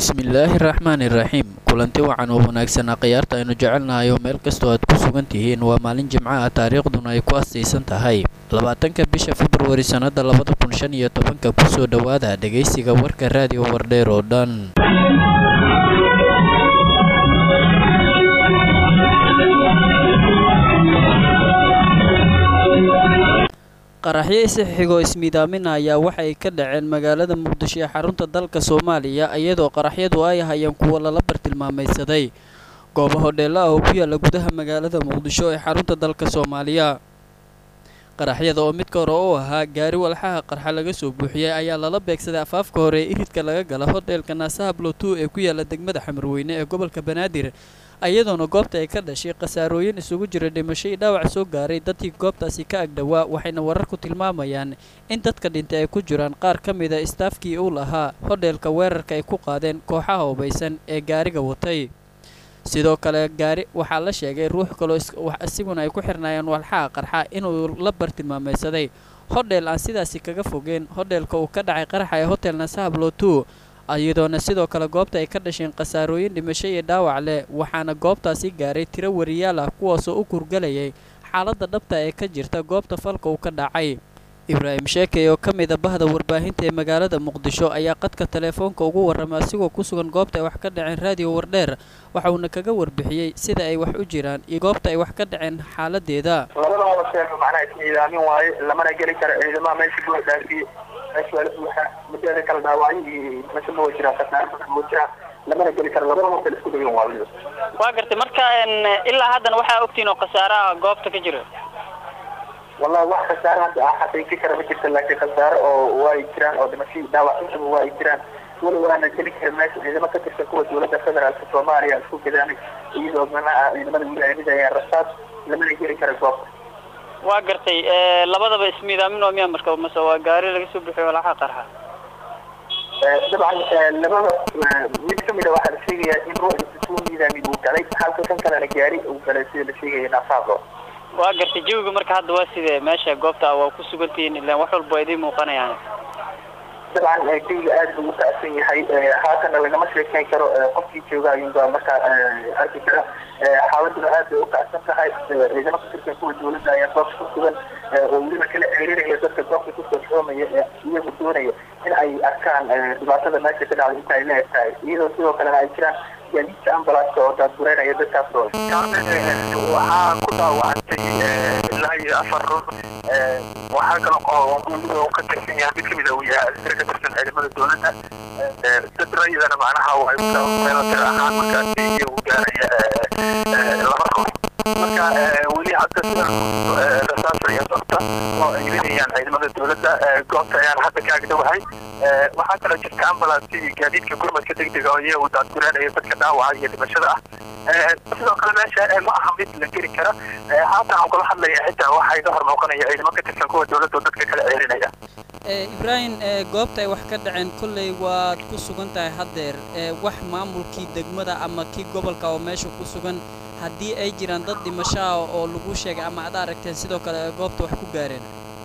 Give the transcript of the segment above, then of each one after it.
bismillaahi raxmaani raxiim kulanti wacan oo wanaagsan akhyaarta aynu jecelnahay oo meel kastoo aad ku sugan tihiin waa maalin jimco ah taariikhduna ay ku astaysan tahay labaatanka bisha februari sannada labada kun shan iyo tobanka kusoo dhowaada dhegaysiga warka raadiyo wardheer oo dhan qaraxyo isixigoo ismiidaamin ayaa waxay ka dhaceen magaalada muqdisho ee xarunta dalka soomaaliya iyadoo qaraxyadu ay ahayeen kuwo lala bartilmaamaysaday goobo hodheella ah oo ku yaala gudaha magaalada muqdisho ee xarunta dalka soomaaliya qaraxyada oo midka hore u ahaa gaari walxaha qarxa laga soo buuxiyey ayaa lala beegsaday afaafka hore ee iridka laga gala hodheelka naasaha blotu ee ku yaala degmada xamarweyne ee gobolka banaadir iyadoona goobta ay ka dhashay khasaarooyin isugu jira dhimasho iyo dhaawac soo gaaray dadkii goobtaasi ka agdhowaa waxayna wararku tilmaamayaan in dadka dhintay ay ku jiraan qaar ka mida istaafkii uu lahaa hodheelka weerarka ay ku qaadeen kooxaha hubaysan ee gaariga watay sidoo kale gaari waxaa la sheegay ruux kaloo isiguna ay ku xirnaayeen walxaha qarxa inuu la bartilmaamaysaday hodheel aan sidaasi kaga fogeen hodheelka uu ka dhacay qaraxa ee hotel nasahablotu iyadoona sidoo kale goobta ay ka dhasheen khasaarooyin dhimasho iyo dhaawac leh waxaana goobtaasi gaaray tiro wariyaal ah kuwaasoo u kurgalayay xaaladda dhabta ee ka jirta goobta falka uu ka dhacay ibraahim sheekey oo ka mida bahda warbaahinta ee magaalada muqdisho ayaa qadka teleefoonka ugu warramay asigoo ku sugan goobta ay wax ka dhaceen raadiyo wardheer waxauna kaga warbixiyey sida ay wax u jiraan iyo goobta ay wax ka dhaceen xaaladeeda labadaba sheego macnaha ismiidaamin waaye lamana geli karo ciidamaha meesha goo dhaafiye meesha waa la buuxa muddada kala dhaawacyo iyo dhimasho ma wa jiraan khasaaro badan ma jiraan lamana geli karo labadaba kale isku dhagan waa weliba waa gartay marka ilaa haddana waxaa ogtiin oo khasaaraha goobta ka jira wallahi wax khasaaro hadda ah xaqiijin kara ma jirta laakiin khasaaro oo waa ay jiraan oo dhimasho dhaawac intaba waa ay jiraan weli waana geli kara meesha ciidamo ka tirsan kuwa dowladda federaalka soomaaliya isku gadaanay iyadoo manaha ciidamada weli ay ridayaan rasaas lamana geli kara goobta waa gartay labadaba ismiidaamin oo miya marka mase waa gaari laga soo bixiyo walaxa qarxa dabcan labada mid kamid a waxaa la sheegayaa in ruux isuu miidaamin uu galay halka kan kalena gaari uu galay sida la sheegaya naasaablo waa gartay jawiga marka hadda waa sidee meesha goobta waa ku sugantihiin ilaan wax walba idiin muuqanayaan dabcan jawiga aad buu u kacsan yahay haatana lagama sheekeyn karo qofkii jooga ayuunbaa markaa arki kara xaaladuna aad bay u kacsan tahay ciidamo ka tirsan kuwa dowladda ayaa goobta ku sugan oo weliba kala ceerinaya dadka goobta kusoo xoomaya ee iyagu doonaya in ay arkaan dhibaatada meesha ka dhacday inta ay la eg tahay iyadoo sidoo kalena ay jiraan gaadiidka ambalaska oo daadgureynaya dadkaas oo waxaa ku dhaawacantay ilaa iyo afar ruux waxaa kale oo weliba ka tirsan yahay mid kamid a uu yahay askari ka tirsan ciidamada dowladda dad rayidana macnaha ay kumeelatir ahaan markaasi iyagu gaaraya laba ruux marka weli hadda sida rasaas iyo socta oo ay ridayaan ciidamada dowladda goobta ayaan hadda ka agdhowahay waxaa kaloo jirta ambulance iyo gaadiidka gurmadka degdega oo iyagu daadgureynaya dadka dhaawaca iyo dhimashada ah sidoo kale meesha ma aha mid la geli kara haatan aan kula hadlaya xitaa waxaa iga hor muuqanaya ciidamo ka tirsan kuwa dowladda oo dadka kala celinaya ibraahim goobta ay wax ka dhaceen kolley waad ku sugan tahay haddeer wax maamulkii degmada ama kii gobolka oo meesha ku sugan haddii ay jiraan dad dhimasho ah oo lagu sheegay ama ad aragteen sidoo kale goobta wax ku gaareen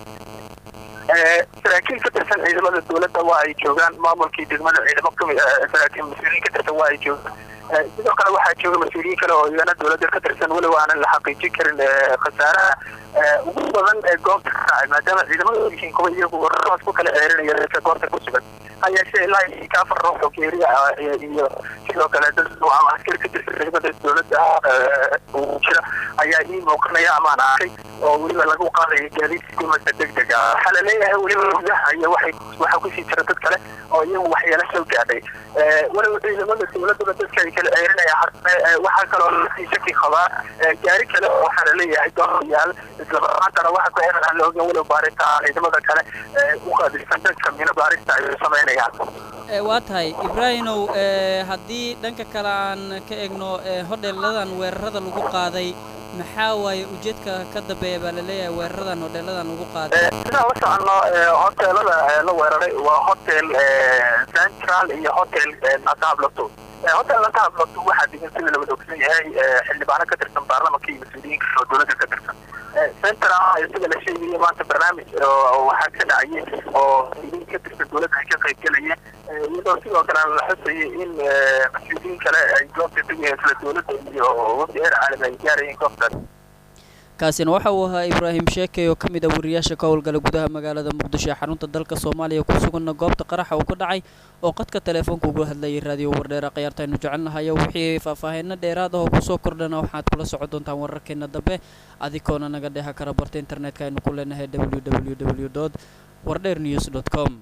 saraakiil ka tirsan ciidamada dowladda waa ay joogaan maamulkii degmada ciidamo kami saraakiil mas-uuliyiin ka tirsan waa ay joogaan sidoo kale waxaa jooga mas-uuliyiin kale oo iyana dowladda ka tirsan weliba aanan la xaqiijin karin khasaaraha ugu badan ee goobta ka dhacay maadaama ciidamada yihiin kuwa iyagu rasaas ku kala ceerinaya dadka goobta ku sugan hayeeshee ilaa iyo ka afar ruux oo geeri ah iyo sidoo kale dad ama askari ka tirsan ciidamada dowladda uu jira ayaa ii muuqanaya amaan arkay oo weliba lagu qaadayo gaadiidka gurmadka degdega waxaa la leeyahay weliba gudaha iyo waxay waxaa kusii jira dad kale oo iyagu waxyeelo soo gaadhay weliba ciidamada dowladuna dadka ay kala ceerinaya waxaa kaloo lasii shaki qabaa gaari kale oo waxaa la leeyahay dooryaal islamaantana waxa ku xiran aan la ogan weliba baarita ciidamada kale u qaadisan dadka mino baarista ay samaynayaan waa tahay ibraahimow haddii dhanka kale aan ka egno hodheeladan weerarada lagu qaaday maxaa waaye ujeedka ka dambeeya baa laleeyahay weeraradan hodheeladan lagu qaaday sidaan la soconno hoteelada la weeraray waa hotel central iyo hotel natablato hotel natablato waxaa degan sida lawada ogsan yahay xildhibaano ka tirsan baarlamanka iyo mas-uuliyiinka oo dowladda ka tirsan center ah isaga la sheegaya maanta barnaamij waxaa ka dhacayay oo idin ka tirsan dowladda ay ka qayb galayeen iyadoo sidoo kale la xusayay in mas-uuliyiin kale ay goobta tegayeen isla dowladda iyo wafdi heer caalami ay gaarayeen goobtaas kaasina waxa uu ahaa ibraahim sheekey oo ka mid ah wariyaasha ka howlgala gudaha magaalada muqdisho ee xarunta dalka soomaaliya ku suganna goobta qaraxa uu ka dhacay oo qadka teleefoonka uga hadlayay raadiyo wardheera khiyaartaaynu jecelnahayo wixii faahfaahinno dheeraad ah oo kusoo kordhana waxaad kula socon doontaan wararkeena dambe adikoona naga dheha kara barta internetka aynu ku leenahay w w w dot wardheer news dot com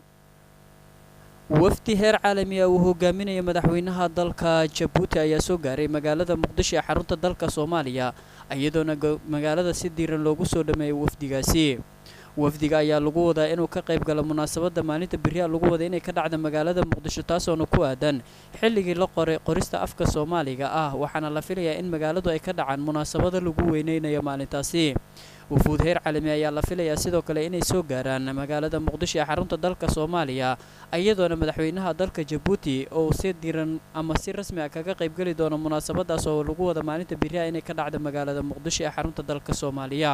wafdi heer caalami ah uu hogaaminaya madaxweynaha dalka jabuuti ayaa soo gaaray magaalada muqdisho ee xarunta dalka soomaaliya iyadoona magaalada si diiran loogu soo dhameeyay wafdigaasi wafdiga ayaa lagu wadaa inuu ka qayb galo munaasabadda maalinta beriha lagu wada inay ka dhacda magaalada muqdisho taasoona ku aadan xilligii la qoray qorista afka soomaaliga ah waxaana la filayaa in magaaladu ay ka dhacaan munaasabada lagu weyneynayo maalintaasi wufuud heer caalami ayaa la filayaa sidoo kale inay soo gaaraan magaalada muqdisho ee xarunta dalka soomaaliya iyadoona madaxweynaha dalka jabuuti oo si diran ama si rasmi ah kaga qaybgeli doono munaasabadaas oo lagu wada maalinta beriha inay ka dhacda magaalada muqdisho ee xarunta dalka soomaaliya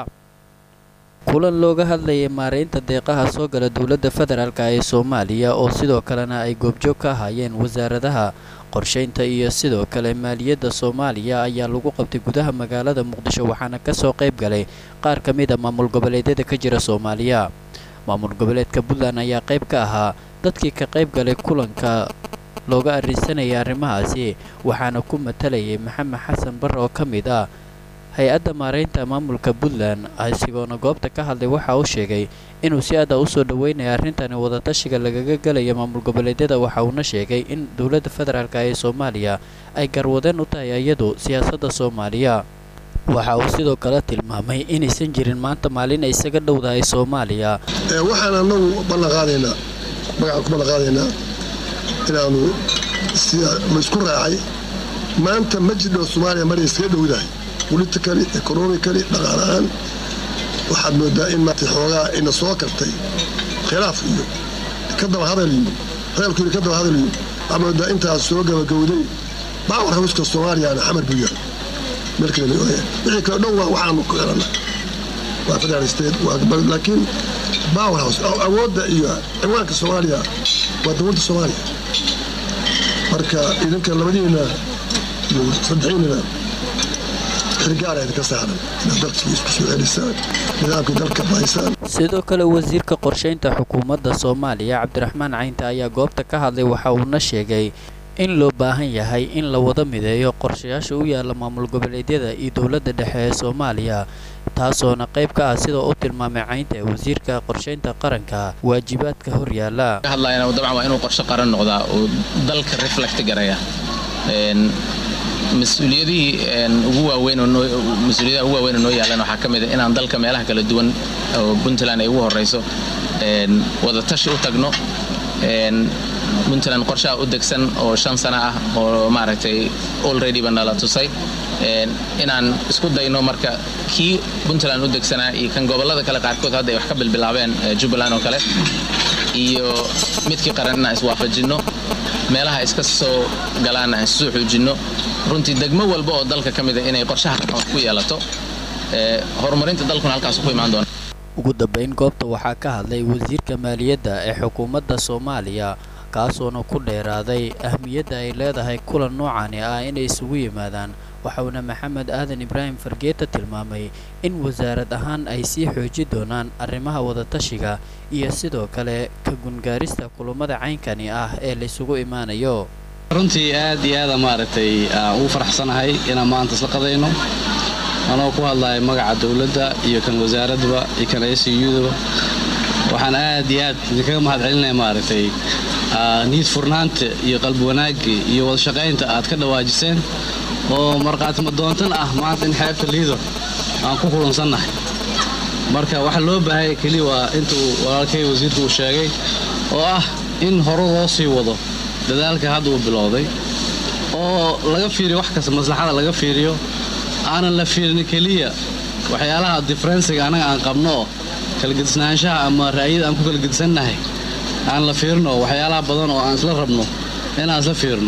kulan looga hadlayay maareynta deeqaha soo gala dowladda federaalk ee soomaaliya oo sidoo kalena ay goobjoog ka ahaayeen wasaaradaha qorshaynta iyo sidoo kale maaliyadda soomaaliya ayaa lagu qabtay gudaha magaalada muqdisho waxaana kasoo qayb galay qaar ka mid a maamul goboleedyada ka jira soomaaliya maamul goboleedka puntland ayaa qayb ka ahaa dadkii ka qayb galay kulanka looga arrinsanayay arrimahaasi waxaana ku matalayay maxamed xasan barre oo ka mid ah hay-adda maareynta maamulka puntland asigoona goobta ka hadlay waxa uu sheegay inuu si aada u soo dhaweynaya arrintani wadatashiga lagaga galayo maamul goboleedyada waxa uuna sheegay in dowladda federaalk ee soomaaliya ay garwadeen u tahay iyadu siyaasadda soomaaliya waxa uu sidoo kale tilmaamay inaysan jirin maanta maalin ay isaga dhowdahay soomaaliya waxaan anagu ballanqaadaynaa magaca ku ballanqaadaynaa inaanu ma isku raacay maanta ma jidho soomaaliya maray iskaga dhowdahay politically economically dhaqaalahaan waxaad moodaa in maanta xoogaa ina soo kartay khilaaf iyo ka daba hadal iyo reelku ka daba hadal iyo waxaad moodaa intaas soo gabagowday baawar hawska soomaaliyana xamar buu yahay meel kale wixii kale dhan waa waxaanu ku xirana waa federal state laakiin baawar house awoodda iyo ciwaanka soomaaliya waa dowladda soomaaliya marka idinka labadiina iyo saddexiinina sidoo kale wasiirka qorshaynta xukuumadda soomaaliya cabdiraxmaan caynta ayaa goobta ka hadlay waxa uuna sheegay in loo baahan yahay in la wada mideeyo qorshayaasha u yaala maamul goboleedyada iyo dowladda dhexe ee soomaaliya taasoona qayb ka ah sidoo u tilmaamay caynta ee wasiirka qorshaynta qaranka waajibaadka horyaala hadlayna dabcan waa inuu qorshe qaran noqdaa oo dalka reflect garaya mas-uuliyadihii ugu waaweyn mas-uuliyadaha ugu waaweyn oo noo yaalan waxaa ka mid a inaan dalka meelaha kala duwan oo puntland ay ugu horrayso wadatashi u tagno puntland qorshaha u degsan oo shan sano ah oo maaragtay alreadyba nala tusay inaan isku dayno marka kii puntland u degsanaa iyo kan gobollada kale qaarkood hadda ay wax ka bilbilaabeen jubbaland oo kale iyo midkii qaran inaan iswaafajinno meelaha iska soo galaanna aan isoo xoojinno runtii degmo walba oo dalka ka mida inay qorshaha ku yeelato horumarinta dalkuna halkaas ku imaan doona ugu dambayn goobta waxaa ka hadlay wasiirka maaliyadda ee xukuumadda soomaaliya kaasoona ku dheeraaday ahmiyadda ay leedahay kulan noocani ah inay isugu yimaadaan waxauna maxamed aadan ibraahim fargeeta tilmaamay in wasaarad ahaan ay sii xooji doonaan arrimaha wadatashiga iyo sidoo kale ka gungaarista kulummada caynkani ah ee laysugu imaanayo runtii aad iyo aada maaragtay ugu faraxsanahay inaan maanta isla qadayno anoo ku hadlaya magaca dowladda iyo kan wasaaradaba iyo kan s udaba waxaan aad iyo aad idinkaga mahad celinaya maaragtay niyad furnaanta iyo qalbi wanaagga iyo wadashaqaynta aad ka dhawaajiseen oo markhaatimo doontan ah maanta in xeebta liido aan ku kulansannahay marka waxa loo baahaya keliya waa intuu walaalkay wasiirku uu sheegay oo ah in hore loo sii wado dadaalka hadda uu bilowday oo laga fiiriyo wax kasta maslaxada laga fiiriyo aanan la fiirin keliya waxyaalaha diferensiga annaga aan qabno kalagedisnaanshaha ama ra'yada aan ku kala gedisannahay aan la fiirino waxyaalaha badan oo aan isla rabno inaan isla fiirno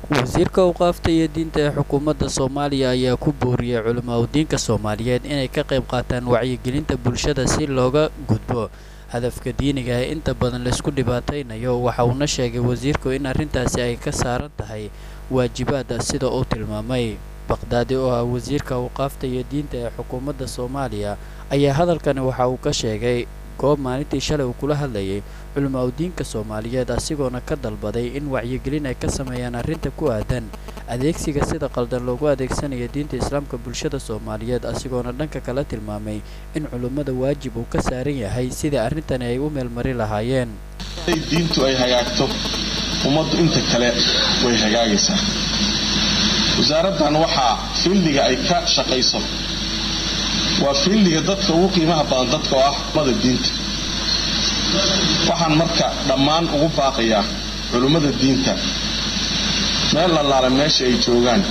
wasiirka awqaafta iyo diinta ee xukuumadda soomaaliya ayaa ku booriyey culamaa udiinka soomaaliyeed inay ka qayb qaataan wacyigelinta bulshada si looga gudbo hadafka diiniga ee inta badan laysku dhibaataynayo waxa uuna sheegay wasiirku in arrintaasi ay ka saaran tahay waajibaada sida uu tilmaamay baqdaadi oo ah wasiirka awqaafta iyo diinta ee xukuumadda soomaaliya ayaa hadalkani waxa uu ka sheegay goob maalintii shalay uu kula hadlayay culamaa udiinka soomaaliyeed asigoona ka dalbaday in wacyigelin ay ka sameeyaan arrinta ku aadan adeegsiga sida qaldan loogu adeegsanayo diinta islaamka bulshada soomaaliyeed asigoona dhanka kala tilmaamay in culummada waajib uu ka saaran yahay sidai arrintani ay u meelmari lahaayeen diintu ay hagaagto ummaddu inta kale way hagaagaysaa wasaaraddan waxaa fiildiga ay ka shaqayso waa fiildiga dadka ugu qiimaha badan dadka oo ah ummada diinta waxaan marka dhammaan ugu baaqayaa culummada diinta meel allaala meesha ay joogaan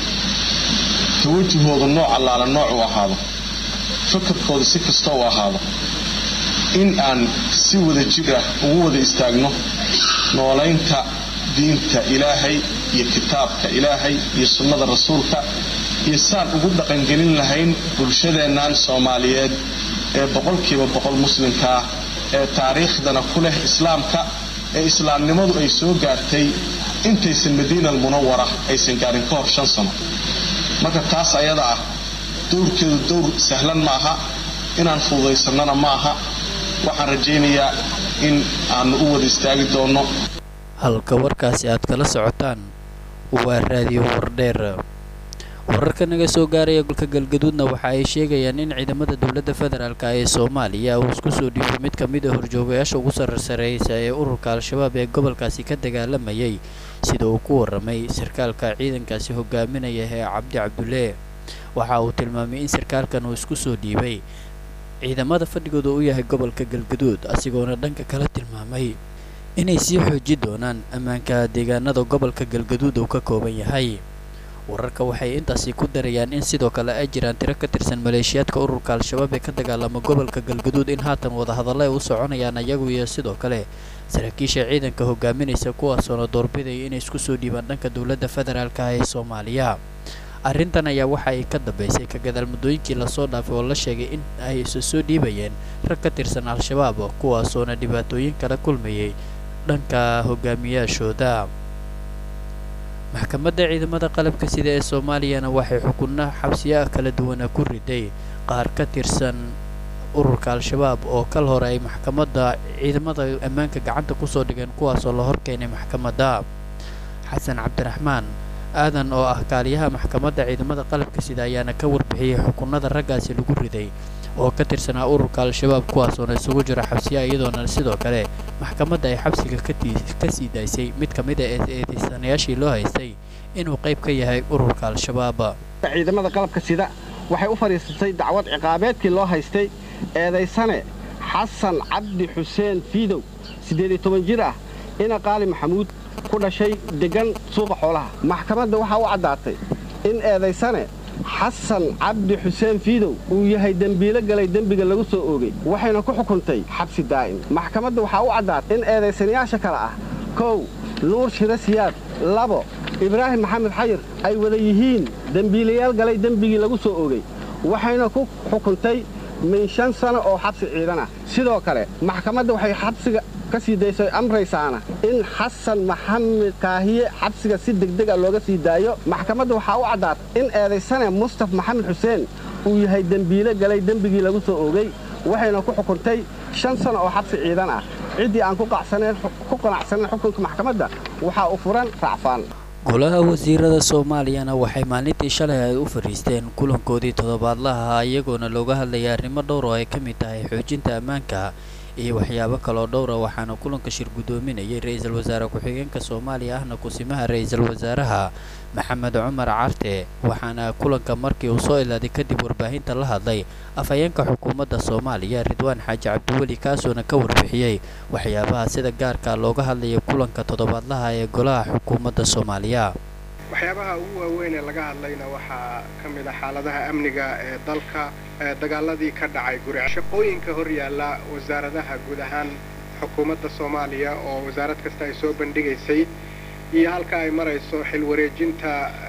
tawajahoodu nooc allaala nooc u ahaado fakarkooda si kasta u ahaado in aan si wada jir ah ugu wada istaagno noolaynta diinta ilaahay iyo kitaabka ilaahay iyo sunnada rasuulka iyo saan ugu dhaqangelin lahayn bulshadeennan soomaaliyeed ee boqolkiiba boqol muslimka ah ee taariikhdana ku leh islaamka ee islaamnimadu ay soo gaartay intaysan madiina almunawara aysan gaarin ka hor shan sano marka taas ayada ah dowrkeedu dowr sahlan ma aha inaan fududaysannana ma aha waxaan rajaynayaa in aanu u wada istaagi doonno halka warkaasi aad kala socotaan waa raadiyo wardheer wararka naga soo gaaraya golka galgaduudna waxa ay sheegayaan in ciidamada dowladda federaalk ee soomaaliya uu isku soo dhiibay mid ka mid a horjoogayaasha ugu sararsareeysa ee ururka al-shabaab ee gobolkaasi ka dagaalamayay sida uu ku warramay sarkaalka ciidankaasi hogaaminaya ee cabdi cabdulle waxa uu tilmaamay in sarkaalkan uu isku soo dhiibay ciidamada fadhigooda u yahay gobolka galgaduud asigoona dhanka kala tilmaamay inay sii xooji doonaan ammaanka deegaanada gobolka galgaduud uu ka kooban yahay wararka waxay intaasi ku darayaan in sidoo kale ay jiraan tiro ka tirsan maleeshiyaadka ururka al-shabaab ee ka dagaalama gobolka galgaduud in haatan wadahadalla ay u soconayaan ayagu iyo sidoo kale saraakiisha ciidanka hogaaminaysa kuwaasoona doorbidaya inay isku soo dhiibaan dhanka dowladda federaalk ah ee soomaaliya arrintan ayaa waxa ay ka dambaysay ka gadaal muddooyinkii lasoo dhaafay oo la sheegay in ay isu soo dhiibayeen rag ka tirsan al-shabaab kuwaasoona dhibaatooyin kala kulmayay dhanka hogaamiyaashooda maxkamadda ciidamada qalabka sida ee soomaaliyana waxay xukunno xabsiyaha kala duwana ku riday qaar ka tirsan ururka al-shabaab oo kal hore ay maxkamadda ciidamada ammaanka gacanta kusoo dhigeen kuwaasoo la horkeenay maxkamadda xasan cabdiraxmaan aadan oo ah kaaliyaha maxkamadda ciidamada qalabka sida ayaana ka warbixiyey xukunada raggaasi lagu riday oo ka tirsanaa ururka al-shabaab kuwaasoona isugu jira xabsiyaha iyadoona sidoo kale maxkamadda ay xabsiga ka sii daysay mid ka mid a eedeysanayaashii loo haystay inuu qayb ka yahay ururka al-shabaab ciidamada qalabka sida waxay u fadhiisatay dacwad ciqaabeedkii loo haystay eedaysane xasan cabdi xuseen fiidow siddeed-iyo toban jir ah ina qaali maxamuud ku dhashay deggan suuqa xoolaha maxkamadda waxaa u caddaatay in eedaysane xasan cabdi xuseen fiidow uu yahay dembiilo galay dembiga lagu soo oogay waxayna ku xukuntay xabsi daa'im maxkamadda waxaa u caddaatay in eedaysanayaasha kale ah kow nuur shiro siyaad labo ibraahim maxamed xayir ay wada yihiin dembiilayaal galay dembigii lagu soo oogay waxayna ku xukuntay min shan sano oo xabsi ciidan ah sidoo kale maxkamadda waxay xabsiga ka sii daysay amraysaana in xasan maxamed kaahiye xabsiga si degdeg a looga sii daayo maxkamadda waxaa u caddaatay in eedaysane mustaf maxamed xuseen uu yahay dembiile galay dembigii lagu soo oogay waxayna ku xukuntay shan sano oo xabsi ciidan ah ciddii aan ku qanacsanayn xukunka maxkamadda waxaa u furan racfaan golaha wasiirada soomaaliyana waxay maalintii shalay ay u fadhiisteen kulankoodii toddobaadlaha iyagoona looga hadlayay arrimo dhowr oo ay ka mid tahay xoojinta ammaanka iyo waxyaabo kaloo dhowra waxaana kulanka shir guddoominayay ra-iisul wasaare ku-xigeenka soomaaliya ahna kusimaha ra-iisul wasaaraha maxamed cumar carte waxaana kulanka markii uu soo ilaaday kadib warbaahinta la hadlay afhayeenka xukuumadda soomaaliya ridwaan xaaji cabdiweli kaasoona ka warbixiyey waxyaabaha sida gaarka looga hadlayay kulanka toddobaadlaha ee golaha xukuumadda soomaaliya waxyaabaha ugu waaweyn ee laga hadlayna waxaa ka mid ah xaaladaha amniga ee dalka dagaaladii ka dhacay guri shaqooyinka hor yaalla wasaaradaha guud ahaan xukuumadda soomaaliya oo wasaarad kasta ay soo bandhigaysay iyo halka ay marayso xil wareejinta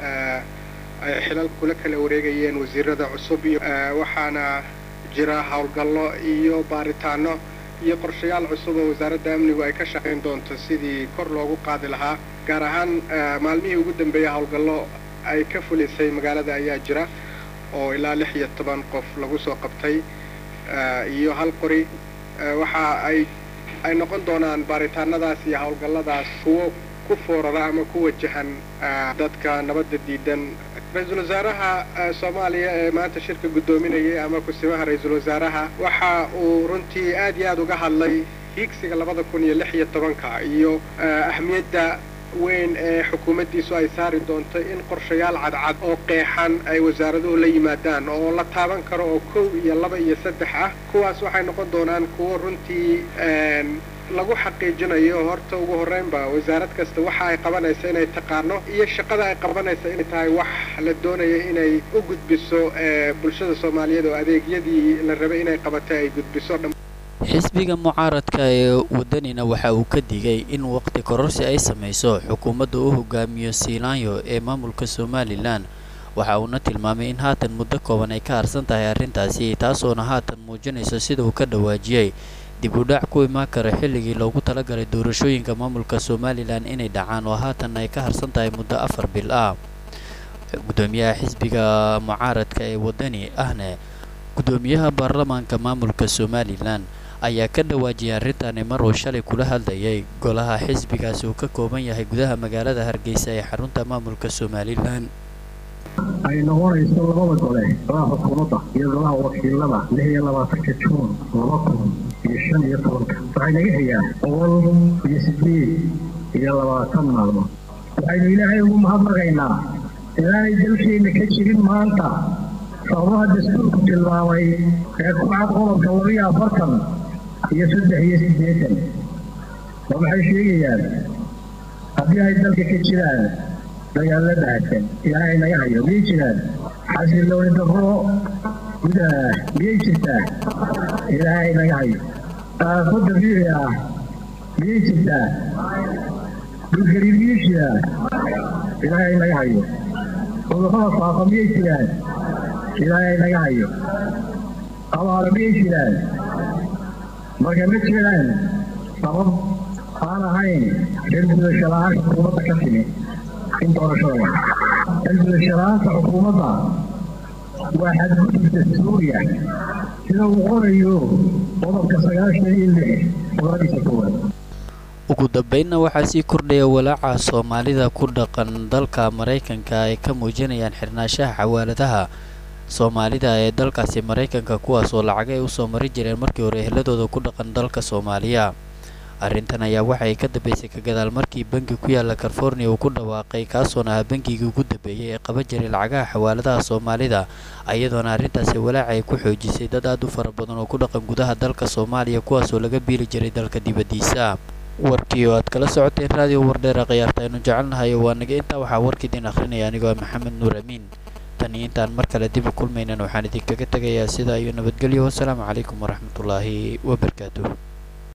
ay xilal kula kala wareegayeen wasiirada cusub iyo waxaana jira howlgallo iyo baaritaano iyo qorshayaal cusub oo wasaaradda amnigu ay ka shaqayn doonto sidii kor loogu qaadi lahaa gaar ahaan maalmihii ugu dambeeyay howlgallo ay ka fulisay magaalada ayaa jira oo ilaa lix iyo toban qof lagu soo qabtay iyo hal qori waxa ay ay noqon doonaan baaritaanadaas iyo howlgalladaas kuwo ku foorara ama ku wajahan dadka nabadda diidan ra-iisul wasaaraha soomaaliya ee maanta shirka guddoominayay ama kusimaha ra-iisul wasaaraha waxa uu runtii aad iyo aad uga hadlay hiigsiga labada kun iyo lix iyo tobanka iyo ahmiyadda weyn ee xukuumaddiisu ay saari doonto in qorshayaal cadcad oo qeexan ay wasaaraduhu la yimaadaan oo la taaban karo oo kow iyo laba iyo saddex ah kuwaas waxay noqon doonaan kuwo runtii lagu xaqiijinayo horta ugu horreynba wasaarad kasta waxa ay qabanaysa inay taqaano iyo shaqada ay qabanaysa inay tahay wax la doonayo inay u gudbiso bulshada soomaaliyeed oo adeegyadii la rabay inay qabatay ay gudbiso xisbiga mucaaradka ee wadanina waxa uu ka digay in waqti kororsi ay samayso xukuumadda u hogaamiyo siilaanyo ee maamulka somalilan waxa uuna tilmaamay in haatan muddo kooban ay ka harsan tahay arrintaasi taasoona haatan muujinayso sida uu ka dhawaajiyey dib u dhac ku imaan kara xilligii loogu talagalay doorashooyinka maamulka somalilan inay dhacaan oo haatan ay ka harsan tahay muddo afar bil ah gudoomiyaha xisbiga mucaaradka ee wadani ahne gudoomiyaha baarlamaanka maamulka somalilan ayaa ka dhawaajiyay arrintaani mar uu shalay kula hadlayay golaha xisbigaasi uu ka kooban yahay gudaha magaalada hargeysa ee xarunta maamulka somalilan ay noqonayso labada gole golaha xukuumadda iyo golaha wakiilada lix iyo labaatanka juun laba kun iyo shan iyo tobanka waxay naga hayaan boqol iyo sideed iyo labaatan maalmood waxaynu ilaahay ugu mahadnaqaynaa inaanay dalkeenna ka jirin maanta sababaha dastuurku tilmaamay ee ku cad qodobka labiyo afartan iyo saddex iyo siddeetan oo maxay sheegayaan haddii ay dalka ka jiraan dagaalla bahasan ilaahay naga hayo miyay jiraan xasilooni darro gudaha miyay jirtaa ilaahay naga hayo aafo dabiici ah miyay jirtaa dhulgariir miyay jiraa ilaahay naga hayo cudurrada faafa miyay jiraan ilaahay naga hayo abaara miyay jiraan marka ma jiraan sabab aan ahayn xilgudasho la-aan xukuumadda ka timi in doorashada xilgudashalaanta xukuumadda waa xadgudubka suuriya sida uu qorayo qodobka sagaashan iyo lix qodobadiisa koowaad ugu dambeynna waxaa sii kordhaya walaaca soomaalida ku dhaqan dalka maraykanka ay ka muujinayaan xirnaanshaha xawaaladaha soomaalida ee dalkaasi maraykanka kuwaas oo lacag ay usoo mari jireen markii hore eheladooda ku dhaqan dalka soomaaliya arrintan ayaa waxa ay ka dambeysay ka gadaal markii bangi ku yaala california uu ku dhawaaqay kaasoona ah bangigii ugu dambeeyey ee qaban jiray lacagaha xawaaladaha soomaalida iyadoona arrintaasi walaaca ay ku xoojisay dad aad u fara badan oo ku dhaqan gudaha dalka soomaaliya kuwaasoo laga biili jiray dalka dibaddiisa warkii oo aad kala socoteen raadiyo wardheera khiyaarta aynu jecelnahay waa naga intaa waxaa warkiidiin akhrinaya anigoo maxamed nuur amiin tan iyo intaan mar kale dib u kulmaynan waxaan idinkaga tegayaa sidaa iyo nabadgelyo wasalaamu calaykum waraxmatullaahi wabarakaatuh